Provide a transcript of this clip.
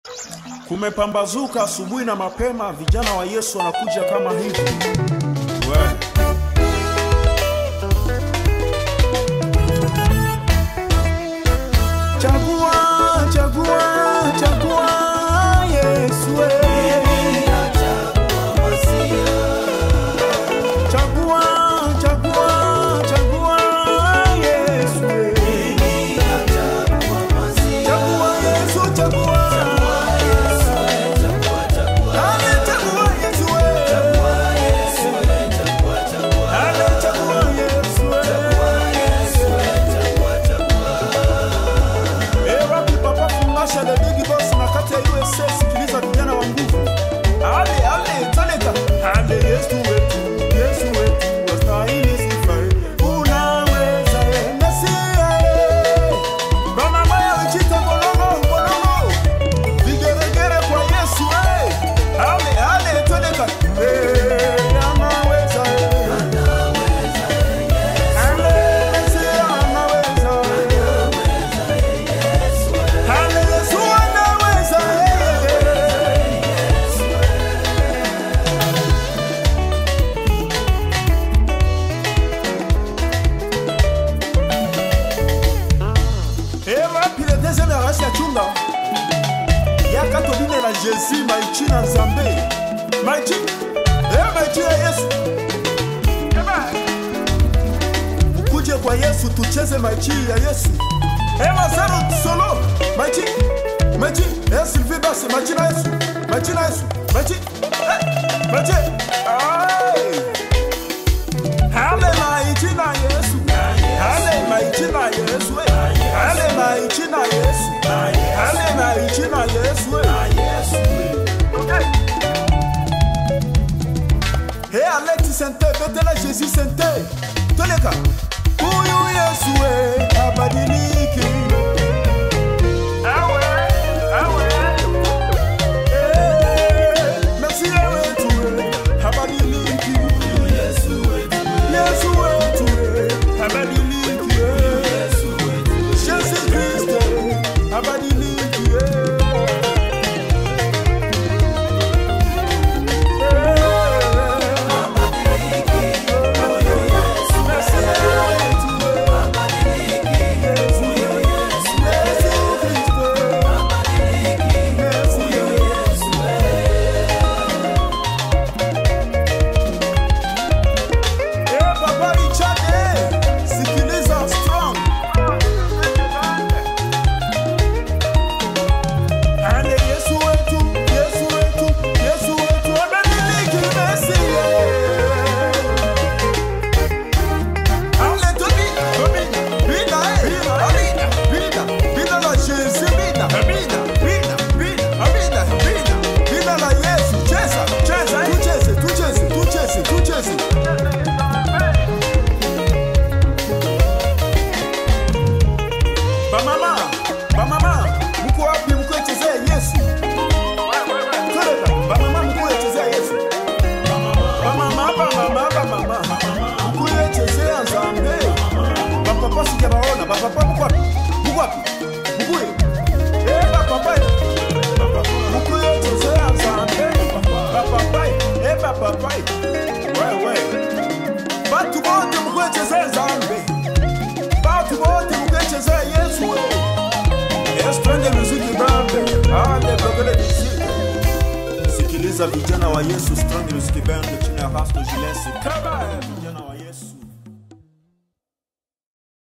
Kumepambazuka asubuhi na mapema, vijana wa Yesu wanakuja kama hivi. We. Chagua, chagua, chagua Yesu. we. Chagua, chagua, chagua Yesu. we. Chagua Yesu, chagua. Ale, chagua Yesu, we. Ale, chagua Yesu, we. Eh, wapi papa fungasha the big boss na kati ya USA sikiliza vijana wa nguvu. Ale, ale, taleka. Ale, Yesu wetu, Yesu wetu, wastahili sifa. Unaweza, eh, Mesia, eh. Kama moyo uchita bolongo, bolongo. Vigeregere kwa Yesu, eh. Ale, ale, taleka. Eh, anaweza, eh. Ale, Mesia, anaweza, eh. Ale, Yesu anaweza, eh. Eh, wapi le deuxième race ya chunga yaka tobinela jésus maichi na nzambe maichi eh, maichi ya yesu Eba. ukuje kwa yesu tucheze maichi ya yesu eh, mazaro solo maichi maichi eh, sylvie basi maichi na yesu maichi na yesu maichi eh, maichi Ai. Hale maichi na Yesu. Hale maichi na Yesu. eh. Hale maichi na Yesu. Hale maichi na Yesu. eh. Okay. Hey Alex Sente, betela Jésus Sente. Toleka. Huyu Yesu eh, abadiliki. Awe, awe. Eh, Merci wetu eh, abadiliki. Yesu wetu eh, abadiliki eh. Yesu Kristo eh, abadiliki eh. Eh, Papa Richard, eh, sikiliza strong. Ale Yesu wetu, Yesu wetu, Yesu wetu, abadiliki Mesia. Ale Tobina, Tobina, Bina, eh, Amina, Bina, Bina la Jésus, Bina, Bina, Bina, Bina, Amina, Bina, Bina la Yesu. Cheza, cheza, tucheze, tucheze, tucheze, tucheze. Bamama, bamama, mko wapi mko chezea Yesu? Twende, bamama mko chezea Yesu. Bamama, bamama, bamama, mko chezea Nzambe. Bapapa sijabaona, bapapa mko wapi? Mko wapi? Mko Eh, bapapa. Mko chezea Nzambe. Bapapa, eh bapapa. Wewe. Batu wote mko chezea Nzambe. Batu wote mkechezea Yesu we. Yesu twende muziki band. Ale blogele muziki. Sikiliza vijana wa Yesu Strong Music Band chini ya Pastor Jules. Kaba vijana wa Yesu.